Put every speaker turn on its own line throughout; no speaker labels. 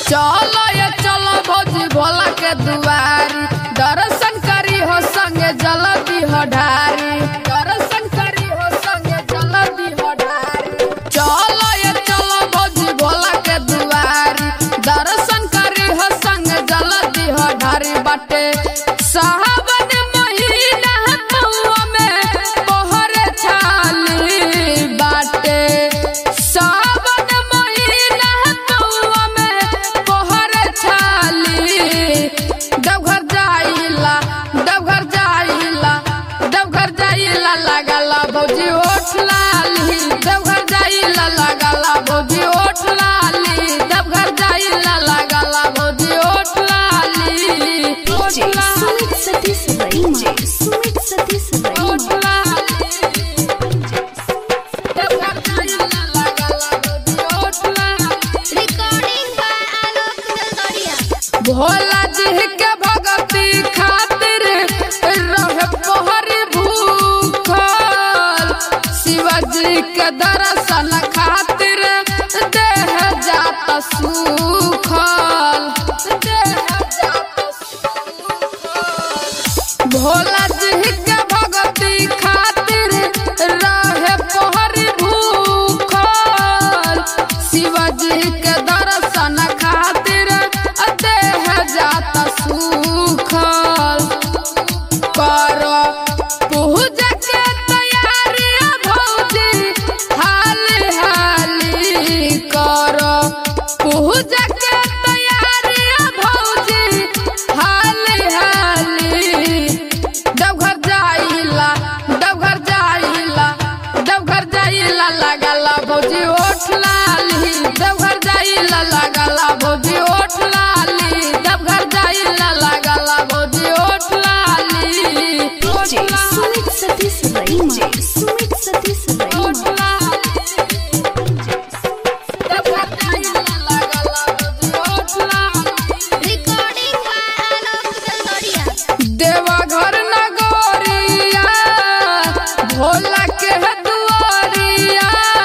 चलो ये चलो भौजी भोला के दुआरी दर्शन करी हो संगे जलदी हो ढारी दर्शन करी हो संगे जलदी हो ढारी चलो ये चलो भौजी भोला के दुआरी दर्शन करी हो संगे जलदी हो ढारी बाटे सावन महीना पौआ में मोहर छाली बाटे सावन महीना पौआ में मोहर छाली देवघर जाइला देवघर जाइला देवघर जाइला लागला भौजी ओठ लाली देवघर जाइला लागला भौजी ओठ लाली देवघर जाइला लागला भौजी ओठ लाली ओठ
DJ
लाली
Sumit Satish Rai. DJ Sumit Satish Rai.
ओठ लाली देवघर जाइला लागला भौजी ओठ लाली
Recording by Alok Dalgaria.
Bhola जी के भगती खातिर रह पोहरी भूखल शिवाजी के दर्शन खातिर देह जात सुखल देह जात सुखल भोला जी के भगती खातिर रहे पोहरी भूखल शिवाजी के दर्शन खातिर देह जात सुखल कर पूजा के तैयारी भौजी हाली हाली कर पूजा के तैयारी भौजी हाली हाली देवघर जाइला देवघर जाइला देवघर जाइला लागला भौजी ओठ लाली देवघर जाइला लागला भौजी ओठ लाली देवघर जाइला लागला भौजी ओठ लाली ओठ
DJ Sumit Satish Rai. DJ Sumit Satish Rai.
ओठ लाली देवघर जाइला लागला भौजी ओठ लाली
Recording by Alok Dalgaria.
देवाघर नगोरिया Bhola के दुआरिया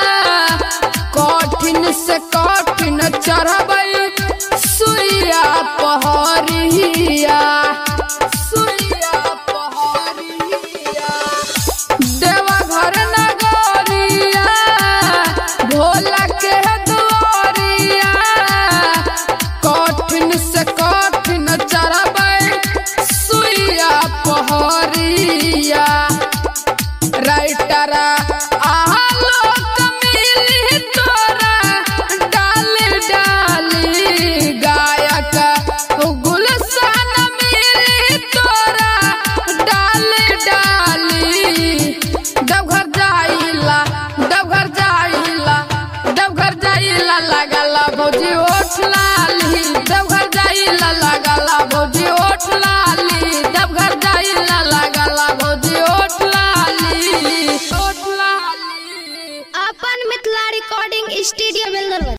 कठिन से कठिन चढ़बै सुइया पहरिया सुइया पहरिया देवाघर नगोरिया भोला के दुआरिया कठिन से कठिन चढ़बै सुइया पहरिया राइटरा आलोक मिली तोरा डाली डाली गायक गुलशन मिली तोरा डाली डाली देवघर जाइला देवघर जाइला देवघर जाइला लागला भौजी ओठ लाली देवघर जाइला लागला भौजी ओठ लाली देवघर जाइला लागला भौजी ओठ लाली ओठ लाली
अपन मिथिला रिकॉर्डिंग स्टूडियो बेलदरवा